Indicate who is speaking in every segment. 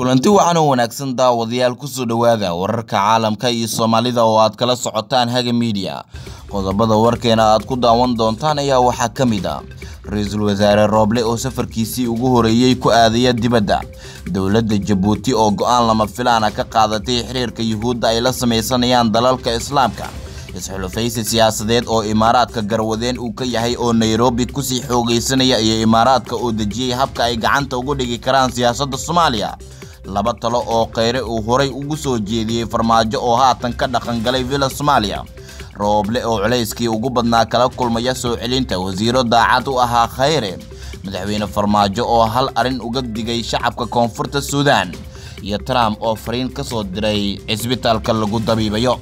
Speaker 1: kulanti wacan oo wanaagsan daawadayaal kusoo dhowaada wararka caalamka iyo soomaalida oo aad kala socotaan haga miidiya qodobada warkeena aad ku daawan doontaan ayaa waxaa ka mid ah ra-iisul wasaare rooble oo safarkiisii ugu horeeyey ku aadaya dibadda dowladda jabuuti oo go-aan lama filaana ka qaadatay xiriirka yuhuudda ay la sameysanayaan dalalka islaamka isxulufaysi siyaasadeed oo imaaraadka garwadeen uu ka yahay oo nairobi kusii xoogeysanaya iyo imaaraadka oo dejiyey habka ay gacanta ugu dhigi karaan siyaasadda soomaaliya laba talo oo kheyre uu horay ugu soo jeediyey farmaajo oo haatan ka dhaqangalay villa soomaaliya rooble oo culayskii ugu badnaa kala kulmaya soo celinta wasiiro daacad u ahaa kheyre madaxweyne farmaajo oo hal arrin uga digay shacabka koonfurta suudaan iyo trump oo fariin ka soo diray cisbitaalka lagu dabiibayo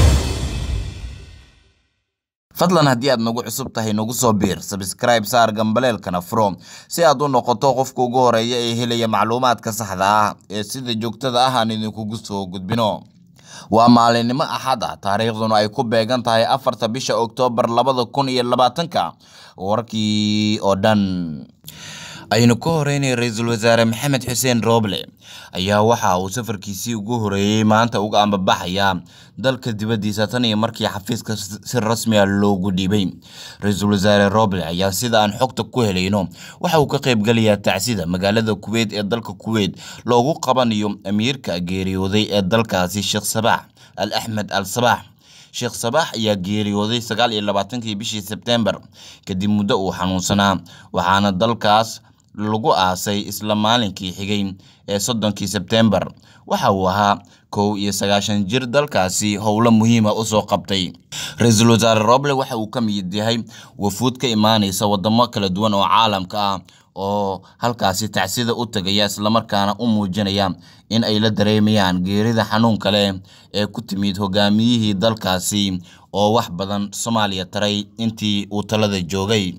Speaker 1: fadlan haddii aad nagu cusub tahay nagu soo biir sabscribe saar gambaleelkana furo si aad u noqoto qofka ugu horeeya ee helaya macluumaadka saxda ah ee sida joogtada ah aan idinkugu soo gudbino waa maalinimo axad ah taariikhduna ay ku beegan tahay afarta bisha oktoobar labada kun iyo labaatanka warkii oo dhan aynu ka horeynay ra-iisul wasaare maxamed xuseen rooble ayaa waxa uu safarkiisii ugu horeeyey maanta uga ambabaxaya dalka dibaddiisa tan iyo markii xafiiska si rasmi a loogu dhiibay ra-iisul wasaare rooble ayaa sida aan xogta ku helayno waxa uu ka qaybgalayaa tacsida magaalada kuweyt ee dalka kuweyt loogu qabanayo amiirka geeriyooday ee dalkaasi sheekh sabaax al axmed al sabaax sheekh sabaax ayaa geeriyooday sagaal iyo labaatankii bishii sebtembar kadib muddo uu xanuunsanaa waxaana dalkaas lagu aasay isla maalinkii xigay ee soddonkii sebtembar waxa uu ahaa kow iyo sagaashan jir dalkaasi howlo muhiima usoo qabtay ra-iisul wasaare roble waxa uu ka mid yahay wafuud ka imaanaysa wadamo kala duwan oo caalamka ah oo halkaasi tacsida u tagaya islamarkaana u muujinaya in ay la dareemayaan geerida xanuunka leh ee ku timid hogaamiyihii dalkaasi oo wax badan soomaaliya taray intii uu talada joogay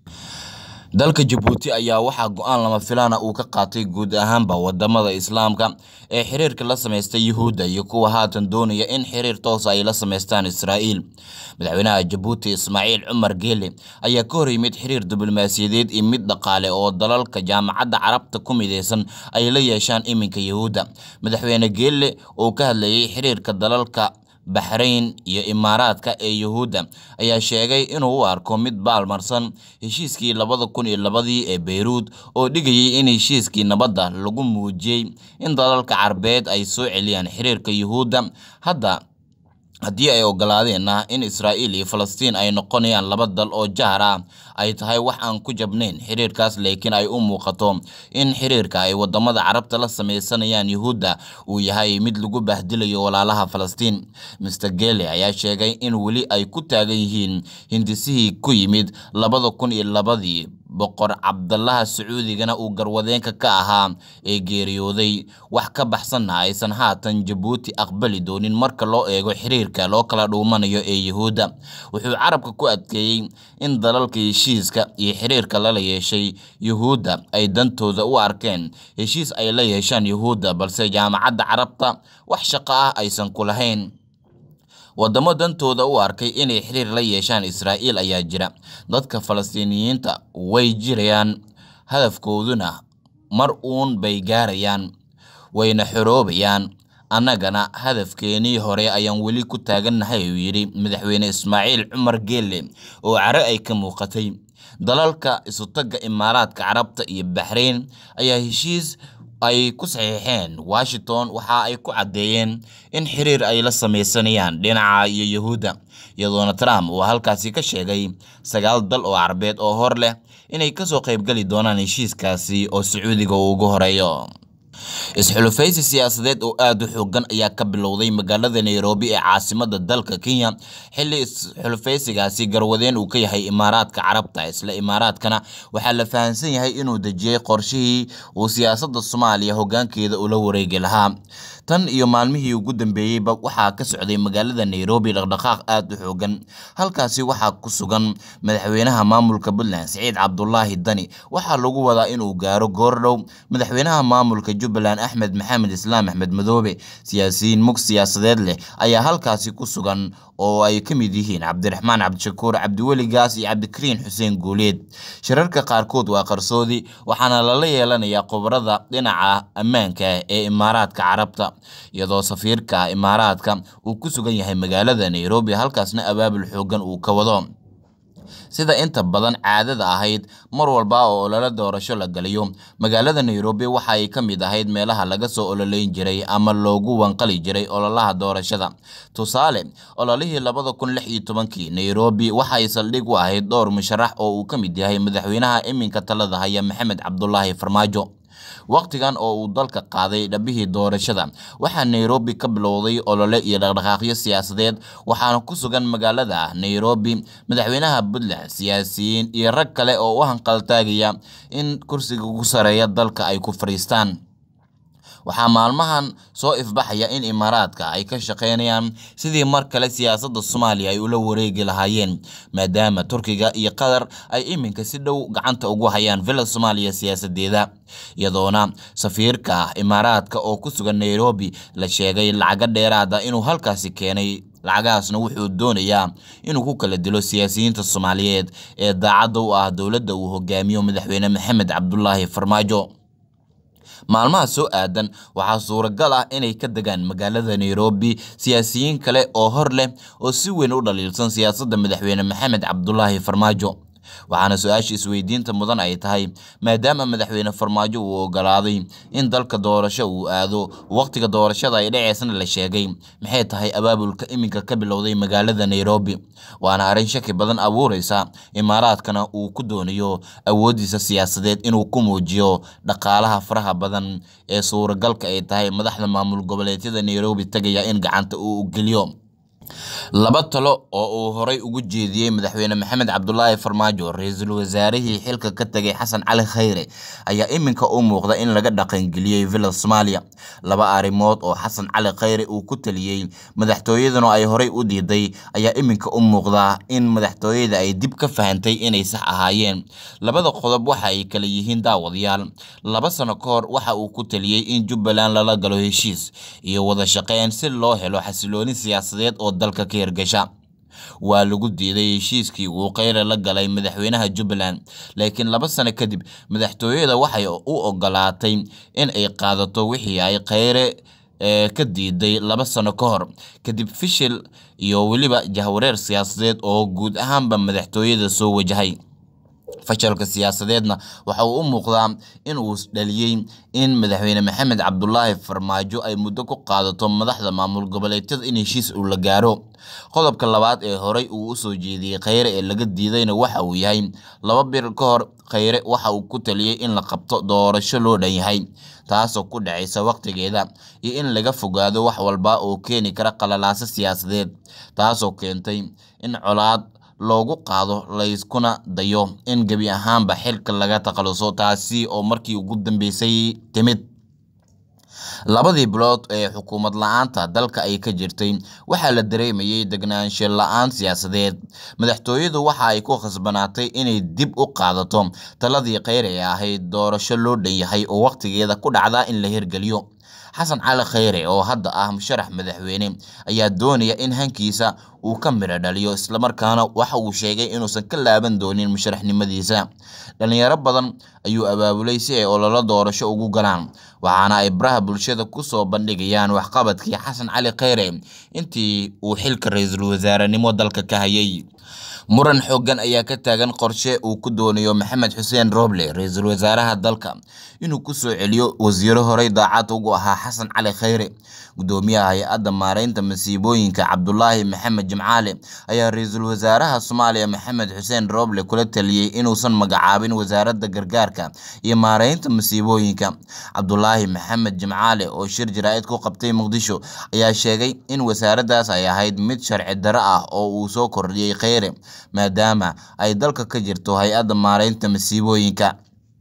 Speaker 1: dalka jabuuti ayaa waxaa go-aan lama filaana uu ka qaatay guud ahaanba wadamada islaamka ee xiriirka la samaysta yuhuudda iyo kuwa haatan doonaya in xiriir toosa ay la samaystaan israa'iil madaxweynaha jabuuti ismaaciil cumar geele ayaa ka hor yimid xiriir diblomaasiyadeed iyo mid dhaqaale oo dalalka jaamacadda carabta ku mideysan ay la yeeshaan iminka yuhuudda madaxweyne geele oo ka hadlayay xiriirka dalalka baxrayn iyo imaaraadka ee yuhuudda ayaa sheegay inuu u arko mid baalmarsan heshiiskii labada kun iyo labadii ee beyruud oo dhigayay in heshiiskii nabadda lagu muujiyey in dalalka carabeed ay soo celiyaan xiriirka yuhuudda hadda haddii ay ogolaadeenna in israa'iil iyo falastiin ay noqonayaan laba dal oo jahar ah ay tahay wax aan ku jabnayn xiriirkaas laakiin ay u muuqato in xiriirka ay wadamada carabta la sameysanayaan yuhuudda uu yahay mid lagu bahdilayo walaalaha falastiin master gele ayaa sheegay in weli ay ku taagan yihiin hindisihii ku yimid labada kun iyo labadii boqor cabdalaha sacuudigana uu garwadeenka ka ahaa ee geeriyooday wax ka baxsanna aysan haatan jabuuti aqbali doonin marka loo eego xiriirka loo kala dhuumanayo ee yuhuudda wuxuu carabka ku adkeeyey in dalalka heshiiska iyo xiriirka lala yeeshay yuhuudda ay dantooda u arkeen heshiis ay la yeeshaan yuhuudda balse jaamacadda carabta wax shaqo ah aysan ku lahayn wadamo dantooda u arkay inay xiriir la yeeshaan israa'iil ayaa jira dadka falastiiniyiinta way jirayaan hadafkooduna mar uun bay gaarayaan wayna xoroobayaan annagana hadafkeenii hore ayaan weli ku taagannahay uu yidhi madaxweyne ismaaciil cumar geelle oo care ay ka muuqatay dalalka isutagga imaaraadka carabta iyo baxrayn ayaa heshiis ay ku saxiixeen washington waxa ay ku caddeeyeen in xiriir ay la sameysanayaan dhinaca iyo yuhuudda iyadoona trump uu halkaasi ka sheegay sagaal dal oo carabeed oo hor leh inay kasoo qaybgeli doonaan heshiiskaasi oo sacuudiga uu ugu horeeyo isxulufaysi siyaasadeed oo aada u xoogan ayaa ka bilowday magaalada nairobi ee caasimada dalka kenya xilli isxulufaysigaasi garwadeen uu ka yahay imaaraadka carabta isla imaaraadkana waxaa la fahamsan yahay inuu dejiyey qorshihii uu siyaasadda soomaaliya hogaankeeda ula wareegi lahaa tan iyo maalmihii ugu dambeeyeyba waxaa ka socday magaalada nairobi dhaqdhaqaaq aada u xoogan halkaasi waxaa ku sugan madaxweynaha maamulka puntland siciid cabdulaahi dani waxaa lagu wadaa inuu gaaro goordhow madaxweynaha maamulka jubbaland axmed maxamed islaam axmed madoobe siyaasiyiin mug siyaasadeed leh ayaa halkaasi ku sugan oo ay ka mid yihiin cabdiraxmaan cabdishakuur cabdiweli gaas iyo cabdikariin xuseen guuleed shirarka qaarkood waa qarsoodi waxaana lala yeelanayaa khubarada dhinaca ammaanka ee imaaraadka carabta iyadoo safiirka imaaraadka uu ku sugan yahay magaalada nairobi halkaasna abaabul xoogan uu ka wado sida inta badan caadada ahayd mar walba oo olole doorasho la galiyo magaalada nairobi waxa ay ka mid ahayd meelaha laga soo ololeyn jiray ama loogu wanqali jiray ololaha doorashada tusaale ololihii labada kun lix iyo tobankii nairobi waxay saldhig u ahayd dhowr musharax oo uu ka mid yahay madaxweynaha iminka talada haya maxamed cabdulaahi farmaajo wakhtigan oo uu dalka qaaday dhabihii doorashada waxaa nairobi ka bilowday olole iyo dhaqdhaqaaqyo siyaasadeed waxaana ku sugan magaalada nairobi madaxweynaha puntland siyaasiyiin iyo rag kale oo u hanqaltaagaya in kursiga ugu sareeya dalka ay ku fadhiistaan waxaa maalmahan soo ifbaxaya in imaaraadka ay ka shaqeynayaan sidii mar kale siyaasadda soomaaliya ay ula wareegi lahaayeen maadaama turkiga iyo qatar ay iminka si dhow gacanta ugu hayaan villa soomaaliya siyaasadeeda iyadoona safiirka imaaraadka oo ku sugan nairobi la sheegay lacago dheeraada inuu halkaasi keenay lacagahaasna wuxuu doonayaa inuu ku kala dilo siyaasiyiinta soomaaliyeed ee daacadda u ah dowladda uu hogaamiyo madaxweyne maxamed cabdulaahi farmaajo maalmaha soo aadan waxaa suuragal ah inay ka degaan magaalada nairobi siyaasiyiin kale oo hor leh oo si weyn u dhaliilsan siyaasadda madaxweyne maxamed cabdulaahi farmaajo waxaana su-aasha isweydiinta mudan ay tahay maadaama madaxweyne farmaajo uu ogolaaday in dalka doorasho uu aado wakhtiga doorashada ay dhaceysna la sheegay maxay tahay abaabulka iminka ka bilowday magaalada nairobi waana arrin shaki badan abuureysa imaaraadkana uu ku doonayo awooddiisa siyaasadeed inuu ku muujiyo dhaqaalaha faraha badan ee suuragalka ay tahay madaxda maamul goboleedyada nairobi tegaya in gacanta uu geliyo laba talo oo uu horay ugu jeediyey madaxweyne maxamed cabdulaahi farmaajo ra-iisul wasaarihii xilka ka tegay xasan cali khayre ayaa iminka u muuqda in laga dhaqangeliyey villa soomaaliya laba arrimood oo xasan cali khayre uu ku taliyey madaxtooyaduna ay horay u diiday ayaa iminka u muuqda in madaxtooyada ay dib ka fahantay inay sax ahaayeen labada qodob waxa ay kala yihiin daawadayaal laba sano ka hor waxa uu ku taliyey in jubbaland lala galo heshiis iyo wada shaqeyn si loo helo xasilooni siyaasadeed oo dalka ka hirgasha waa lagu diiday heshiiskii uu kheyre la galay madaxweynaha jubbaland laakiin laba sano kadib madaxtooyada waxay u ogolaatay in ay qaadato wixii ay kheyre ka diiday laba sano ka hor kadib fishil iyo weliba jahwareer siyaasadeed oo guud ahaanba madaxtooyada soo wajahay fashalka siyaasadeedna waxa uu u muuqdaa in uu dhaliyey in madaxweyne maxamed cabdulaahi farmaajo ay muddo ku qaadato madaxda maamul goboleedyada in heshiis uu la gaaro qodobka labaad ee horey uu usoo jeediyey kheyre ee laga diidayna waxa uu yahay laba bir ka hor kheyre waxa uu ku taliyey in la qabto doorasho loo dhan yahay taasoo ku dhacaysa wakhtigeeda iyo in laga fogaado wax walba oo keeni kara qalalaaso siyaasadeed taasoo keentay in colaad loogu qaado layskuna dayo in gebi ahaanba xilka laga takhaluso taasi oo markii ugu dambeysay timid labadii bilood ee xukuumad la-aanta dalka ay ka jirtay waxaa la dareemayey degnaansho la-aan siyaasadeed madaxtooyadu waxa ay ku khasbanaatay inay dib u qaadato taladii kheyr ee ahayd doorasho loo dhan yahay oo wakhtigeeda ku dhacda in la hirgeliyo xasan cali kheyre oo hadda ah musharax madaxweyne ayaa doonaya in hankiisa uu ka midho dhaliyo islamarkaana waxa uu sheegay inuusan ka laaban doonin musharaxnimadiisa dhalinyaro badan ayuu abaabulay si ay ololo doorasho ugu galaan waxaana ay baraha bulshada kusoo bandhigayaan waxqabadkii xasan cali kheyre intii uu xilka ra-iisul wasaarenimo dalka ka hayay muran xooggan ayaa ka taagan qorshe uu ku doonayo maxamed xuseen roble ra-iisul wasaaraha dalka inuu ku soo celiyo wasiiro horey daacad ugu ahaa xasan cali kheyre gudoomiyaha hay-adda maareynta masiibooyinka cabdulaahi maxamed jimcaale ayaa ra-iisul wasaaraha soomaaliya maxamed xuseen roble kula taliyey inuusan magacaabin wasaaradda gargaarka iyo maareynta masiibooyinka cabdulaahi maxamed jimcaale oo shir jaraa'id ku qabtay muqdisho ayaa sheegay in wasaaraddaas ay ahayd mid sharci darro ah oo uu soo kordhiyey kheyre maadaama ay dalka ka jirto hay-adda maareynta masiibooyinka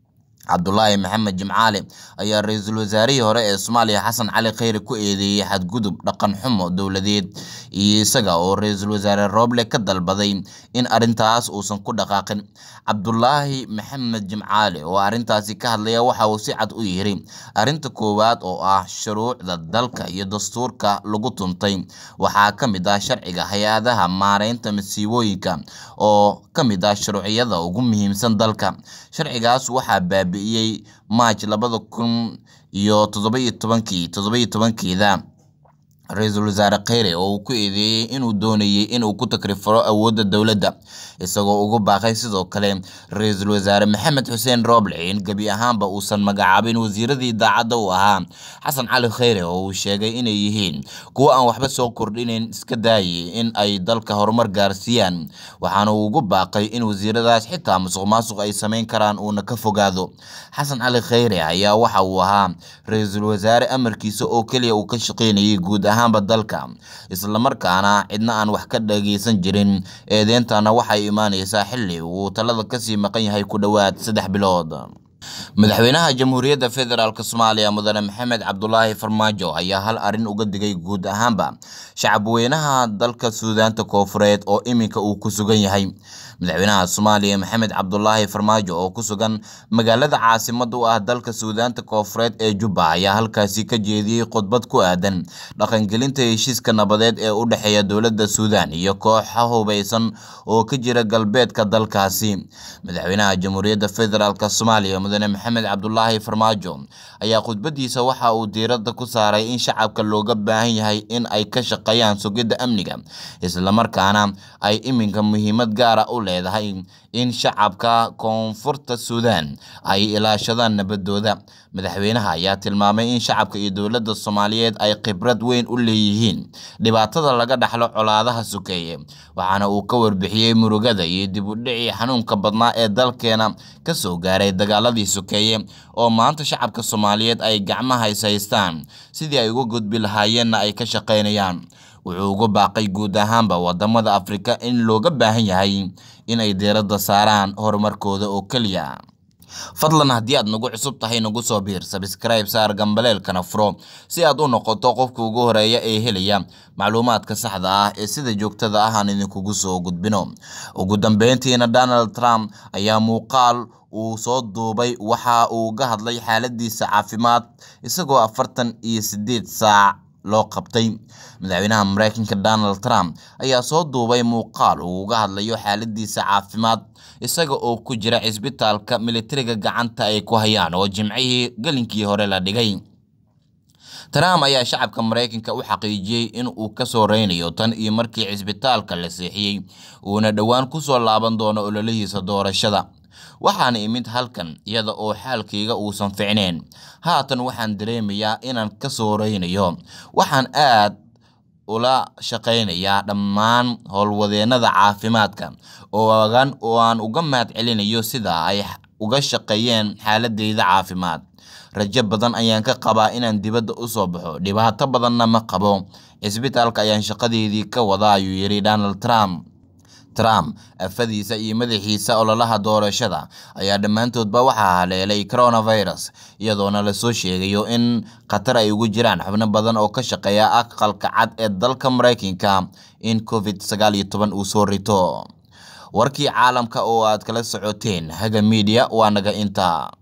Speaker 1: cabdulaahi maxamed jimcaale ayaa ra-iisul wasaarihii hore ee soomaaliya xasan cali kheyre ku eedeeyey xadgudub dhaqan xumo dowladeed iyo isaga oo ra-iisul wasaare rooble ka dalbaday in arrintaas uusan ku dhaqaaqin cabdulaahi maxamed jimcaale oo arrintaasi ka hadlaya waxa uu si cad u yiri arrinta koowaad oo ah shuruucda dalka iyo dastuurka lagu tuntay waxaa ka mid ah sharciga hay-adaha maareynta masiibooyinka oo ka mid ah shuruuciyada ugu muhiimsan dalka sharcigaas waxaa baabi'iyey maaj labada kun iyo toddoba-iyo tobankii toddoba-iyo tobankeeda ra-iisul wasaare kheyre oo uu ku eedeeyey inuu doonayay inuu ku takrifaro awoodda dowladda isagoo ugu baaqay sidoo kale ra-iisul wasaare maxamed xuseen rooble in gebi ahaanba uusan magacaabin wasiiradii daacadda u ahaa xasan cali kheyre oo uu sheegay inay yihiin kuwo aan waxba soo kordhinayn iska daayay in ay dalka horumar gaarsiiyaan waxaana uu ugu baaqay in wasiiradaas xitaa musuq maasuq ay samayn karaan uuna ka fogaado xasan cali kheyre ayaa waxa uu ahaa ra-iisul wasaare amarkiisa oo keliya uu ka shaqeynayay guud ahaan dalka islamarkaana cidna aan wax ka dhageysan jirin eedeentana waxay imaaneysaa xili uu talada kasii maqan yahay ku dhowaad saddex bilood madaxweynaha jamhuuriyadda federaalk soomaaliya mudane maxamed cabdulaahi farmaajo ayaa hal arrin uga digay guud ahaanba shacabweynaha dalka suudaanta koofureed oo iminka uu ku sugan yahay madaxweynaha soomaaliya maxamed cabdulaahi farmaajo oo ku sugan magaalada caasimada u ah dalka suudaanta koofureed ee jubba ayaa halkaasi ka jeediyey khudbad ku aadan dhaqangelinta heshiiska nabadeed ee u dhexeeya dowladda suudaan iyo kooxa hubeysan oo ka jira galbeedka dalkaasi madaxweynaha jamhuuriyadda federaalk soomaaliya mudane maxamed cabdulaahi farmaajo ayaa khudbadiisa waxa uu diiradda ku saaray in shacabka looga baahan yahay in ay ka shaqeeyaan sugidda amniga islamarkaana ay iminka muhiimad gaara u leedahay in shacabka koonfurta suudaan ay ilaashadaan nabadooda madaxweynaha ayaa tilmaamay in shacabka iyo dowladda soomaaliyeed ay khibrad weyn u leeyihiin dhibaatada laga dhaxlo colaadaha sukeeye waxaana uu ka warbixiyey murugada iyo dib u dhicii xanuunka badnaa ee dalkeena ka soo gaaray dagaaladii sukeeye oo maanta shacabka soomaaliyeed ay gacmaha is haystaan sidii ay uga gudbi lahaayeenna ay ka shaqaynayaan wuxuu uga baaqay guud ahaanba wadamada afrika in looga baahan yahay inay diiradda saaraan horumarkooda oo keliya fadlan haddii aad nagu cusub tahay nagu soo biir sabskrayb saar gambaleelkana furo si aad u noqoto qofka ugu horeeya ee helaya macluumaadka saxda ah ee sida joogtada ah aan idinkugu soo gudbino ugu dambeyntiina donald trump ayaa muuqaal uu soo duubay waxa uu ga hadlay xaaladiisa caafimaad isagoo afartan iyo sideed saac loo qabtay madaxweynaha mareykanka donald trump ayaa soo duubay muuqaal uu uga hadlayo xaaladiisa caafimaad isaga oo ku jira cisbitaalka militariga gacanta ay ku hayaan oo jimcihii gelinkii hore la dhigay trump ayaa shacabka mareykanka u xaqiijiyey in uu ka soo reynayo tan iyo markii cisbitaalka la seexiyey uuna dhowaan kusoo laaban doono ololihiisa doorashada waxaan imid halkan iyada oo xaalkayga uusan ficneen haatan waxaan dareemayaa inaan ka soo reynayo waxaan aad ula shaqaynayaa dhammaan howlwadeennada caafimaadka oogan oo aan uga mahad celinayo sida ay uga shaqeeyeen xaaladeyda caafimaad rajo badan ayaan ka qabaa inaan dibadda u soo baxo dhibaato badanna ma qabo cisbitaalka ayaan shaqadeedii ka wada ayuu yidhi donald trump trump afadiisa iyo madaxiisa ololaha doorashada ayaa dhammaantoodba waxaa haleelay coronavirus iyadoona lasoo sheegayo in khatar ay ugu jiraan xubno badan oo ka shaqeeya aqalka cad ee dalka mareykanka in covid sagaal iyo toban uu soo rito warkii caalamka oo aad kala socoteen haga miidiya waa naga inta